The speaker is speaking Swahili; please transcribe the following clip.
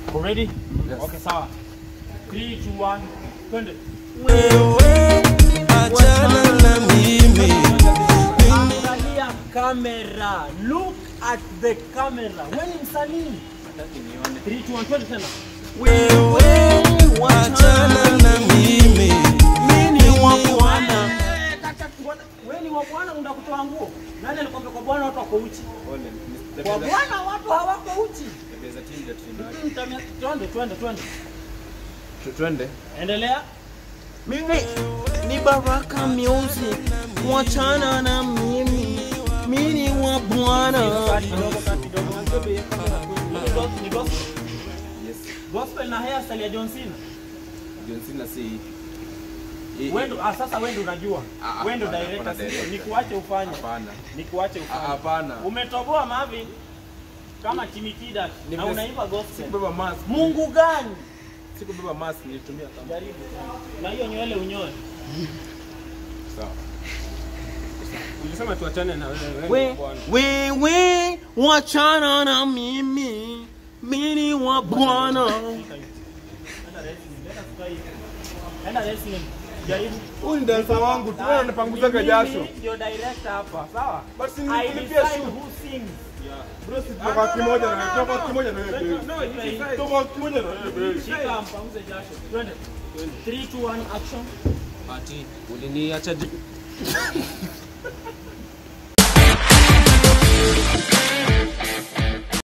Uko ready? Yes. Okay, sawa. 3 2 1 twende. wewe achana na mimi Angalia kamera. Look at the camera. Wewe ni msanii. 3 2 1 twende tena. wewe achana na mimi mimi wa bwana Eh, kaka, bwana, Wewe ni wa bwana unataka kutoa nguo? Nani alikwambia kwa bwana watu wako uchi? Kwa bwana watu hawako uchi. Mm, tamia- Twende twende twende. Twende. Endelea. mimi ni Baraka Music wachana na mimi mimi wa bwana Kati kidogo, kati kidogo. Ni gos- ni gospel. Yes. Gospel na hairstyle ya John Cena. John Cena si hii- Wewe ndo- ah, sasa wewe ndo unajua. Ah, Wewe ndo hapana, director hapana, sio? director. Nikuache ufanye. Hapana. Nikuache Ah, ufanye. Hapana. Umetoboa Marvin kama Timikida na Nimesi- unaimba gospel. Sikubeba mask. Mungu gani? Sikubeba mask nilitumia kama. Jaribu. Na hiyo nywele unyoe. Sawa. Ulisema tuachane na wewe. We- wewe wachana na mimi mimi wa bwana Enda wrestling, enda tukae hivi. Enda wrestling. Jaribu. Huyu ni dansa wangu tu. Wewe unapanguzaka Mimi jasho. Ndio director hapa, sawa? But si I nilipia decide shoe. who sings. Bro, si tofauti kimoja na wewe. Tofauti kimoja na wewe. No, no, it is right. Tofauti kimoja na wewe. Shika mpanguze jasho. Twende. 3 2 1 action. Ati uliniacha ju-